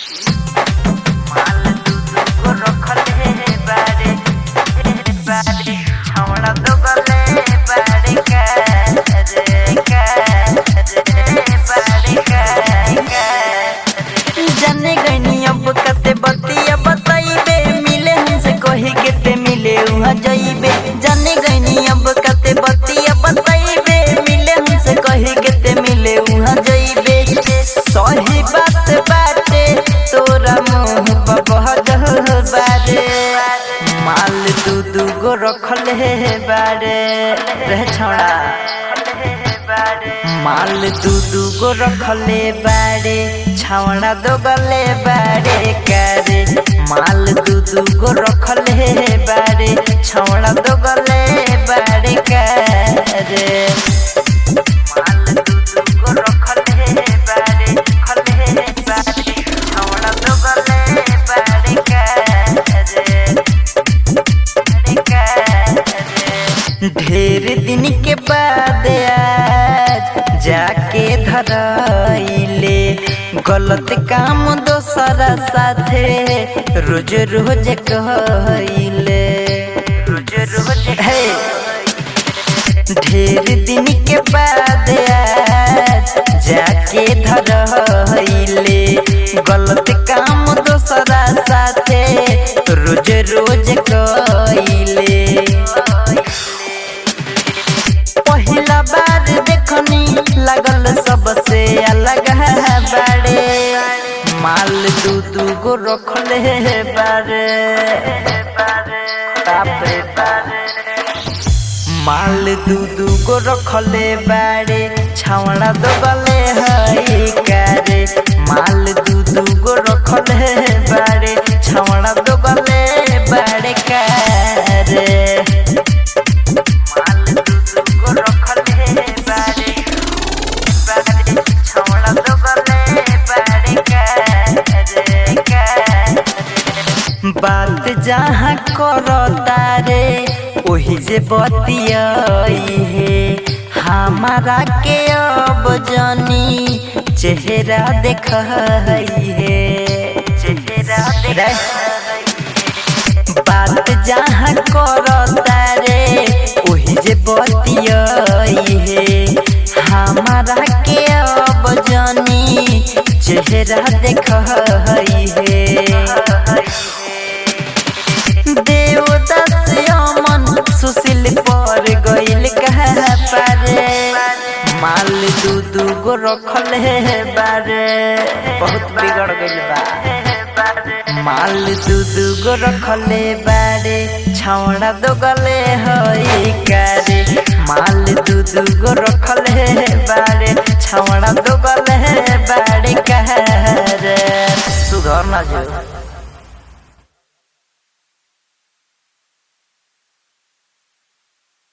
माल दूध को रखल है बारे बारे छौड़ा तो गले बारे का रे का रे बारे का जाने गनी अब कते बतिया बताइबे मिले हमसे कही केते मिले उहाँ जाइबे जाने गनी अब कते बतिया बताइबे मिले हमसे कही केते मिले उहाँ जाइबे सही बात बाटे तोरा मुंह पर बहजल बारे माल दू दू गो रखल है बारे रह छौड़ा माल दू दू गो रखले बारे छावड़ा दो गले बारे करे माल दू दू गो रखले बारे छावड़ा दो गले बारे करे माल दू दू गो रखले बारे खले बारे छावड़ा दो गले बारे करे ढेर दिन के बाद आज जाके धरइले गलत काम दोसरा साथे रोज रोज कहइले रोज रोज हे ढेर दिन के बाद आज जाके धरइले गलत काम दोसरा साथे रोज रोज कइले पहिला बार देखनी लगल सबसे अलग है बारे माल दू दू गो रखले है बारे बाप रे बाप। माल दू दू गो रखले बारे छावड़ा दो गले हई करे माल दू दू गो रखले बारे छावड़ा दो गले बारे करे माल दूध को रखले बारे बारे छौड़ा दो गले बारे करे करे बात जहाँ करो तारे ओही जे बतियाई है हमारा के अब जानी चेहरा देख है चेहरा देख बात जहाँ करता रे ओही जे बतियाई है हमारा के अब जानी चेहरा देख है देवदास अमन सुशील पर गइल कहा पारे माल दू दू गो रखल है बारे बहुत बिगड़ गइल बा माल दू दू गो रखले बारे छौड़ा दो गले हई करे माल दू दू गो रखले बारे छौड़ा दो गले बारे करे सुधर ना जो